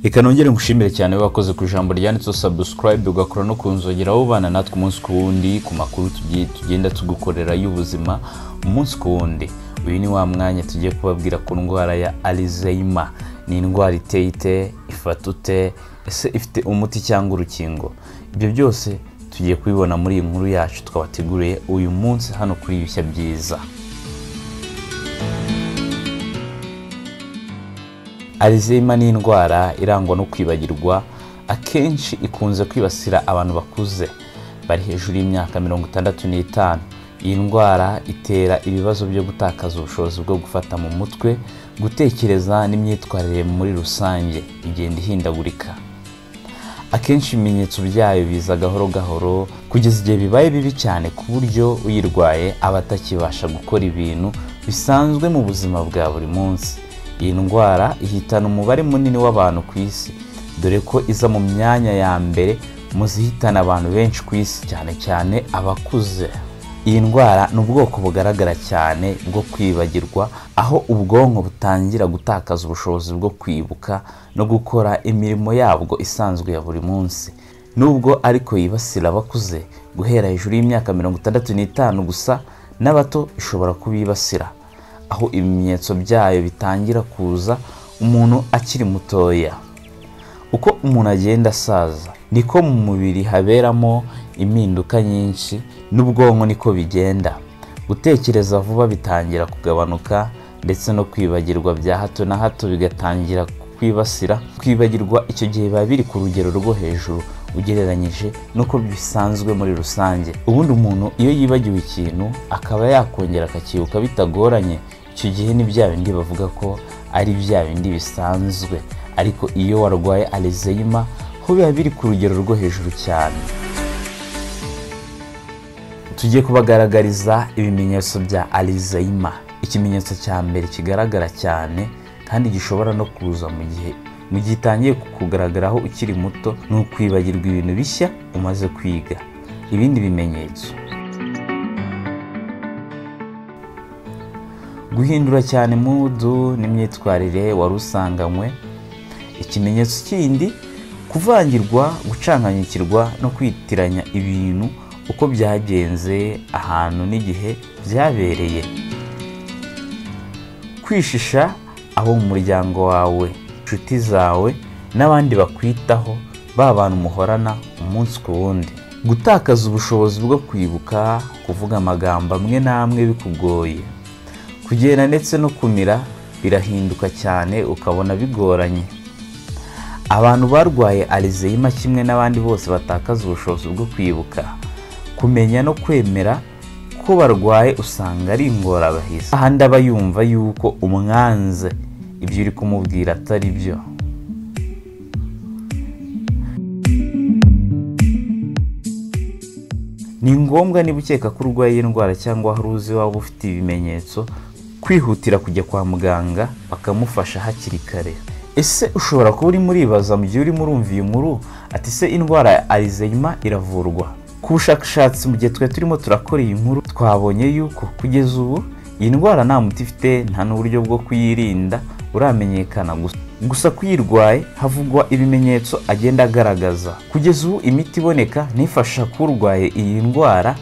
reka nongere ngushimire cyane wakoze ku ijambo ryanditseho sabusikarayibe ugakora no kunzogera ubana natwe umunsi ku wundi ku makuru tugiye tugenda tugukorera y'ubuzima umunsi ku wundi uyu ni wa mwanya tugiye kubabwira ku ndwara ya alizeyima ni indwara iteye ite ifata ute ese ifite umuti cyangwa urukingo ibyo byose tugiye kubibona muri iyi nkuru yacu twabateguriye uyu munsi hano kuri ibishya byiza alizeyima ni indwara irangwa no kwibagirwa akenshi ikunze kwibasira abantu bakuze bari hejuru y'imyaka mirongo itandatu n'itanu iyi ndwara itera ibibazo byo gutakaza ubushobozi bwo gufata mu mutwe gutekereza n'imyitwarire muri rusange igenda ihindagurika akenshi ibimenyetso byayo biza gahoro gahoro kugeza igihe bibaye bibi cyane ku buryo uyirwaye aba atakibasha gukora ibintu bisanzwe mu buzima bwa buri munsi iyi ndwara ihitana umubare munini w'abantu ku isi dore ko iza mu myanya ya mbere mu zihitana abantu benshi ku isi cyane cyane abakuze iyi ndwara ni ubwoko bugaragara cyane bwo kwibagirwa aho ubwonko butangira gutakaza ubushobozi bwo kwibuka no gukora imirimo yabwo isanzwe ya buri munsi nubwo ariko yibasira abakuze guhera hejuru y'imyaka mirongo itandatu n'itanu gusa n'abato ishobora kubibasira aho ibimenyetso byayo bitangira kuza umuntu akiri mutoya uko umuntu agenda asaza niko mu mubiri haberamo impinduka nyinshi n'ubwonko niko bigenda gutekereza vuba bitangira kugabanuka ndetse no kwibagirwa bya hato na hato bigatangira kwibasira kwibagirwa icyo gihe biba biri ku rugero rwo hejuru ugereranyije n'uko bisanzwe muri rusange ubundi umuntu iyo yibagiwe ikintu akaba yakongera akakibuka bitagoranye icyo gihe ni bya bindi bavuga ko ari bya bindi bisanzwe ariko iyo warwaye alizeyima ho biba biri ku rugero rwo hejuru cyane tugiye kubagaragariza ibimenyetso bya alizeyima ikimenyetso cya mbere kigaragara cyane kandi gishobora no kuza mu gihe mu gihe itangiye kukugaragaraho ukiri muto ni ukwibagirwa ibintu bishya umaze kwiga ibindi bimenyetso guhindura cyane mudu n'imyitwarire wari usanganywe ikimenyetso kindi kuvangirwa gucanganyikirwa no kwitiranya ibintu uko byagenze ahantu n'igihe byabereye kwishisha abo mu muryango wawe inshuti zawe n'abandi bakwitaho ba bantu muhorana umunsi ku wundi gutakaza ubushobozi bwo kwibuka kuvuga amagambo amwe n'amwe bikugoye kugenda ndetse no kumira birahinduka cyane ukabona bigoranye abantu barwaye alizeyima kimwe n'abandi bose batakaza ubushobozi bwo kwibuka kumenya no kwemera ko barwaye usanga ari ingorabahizi ahandi aba yumva yuko umwanze ibyo uri kumubwira atari byo ni ngombwa niba ukeka ko urwaye iyi ndwara cyangwa hari uzi waba ufite ibimenyetso kwihutira kujya kwa muganga bakamufasha hakiri kare ese ushobora kuba urimo uribaza mu gihe urimo urumva iyi nkuru ati se indwara ya arizeyima iravurwa ku bushakashatsi mu gihe twari turimo turakora iyi nkuru twabonye yuko kugeza ubu iyi ndwara nta muti ifite nta n'uburyo bwo kuyirinda buramenyekana gusa gusa kuyirwaye havugwa ibimenyetso agenda agaragaza kugeza ubu imiti iboneka nifasha k'urwaye iyi ndwara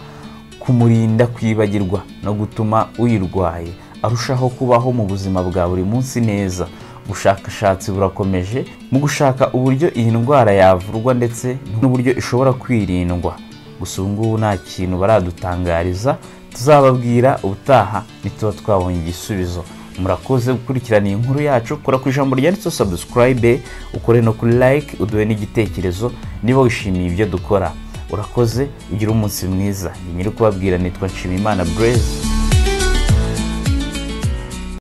kumurinda kwibagirwa no gutuma uyirwaye arushaho kubaho mu buzima bwa buri munsi neza ubushakashatsi burakomeje mu gushaka uburyo iyi ndwara yavurwa ndetse n'uburyo ishobora kwirindwa gusa ubu ngubu nta kintu baradutangariza tuzababwira ubutaha ntituba twabonye igisubizo murakoze gukurikirana iyi nkuru yacu kora ku ijambo ryanditseho sabusikarayibe ukore no kuri like uduhe n'igitekerezo niba wishimiye ibyo dukora urakoze ugire umunsi mwiza nyiri kubabwira nitwa nshimiyimana bureze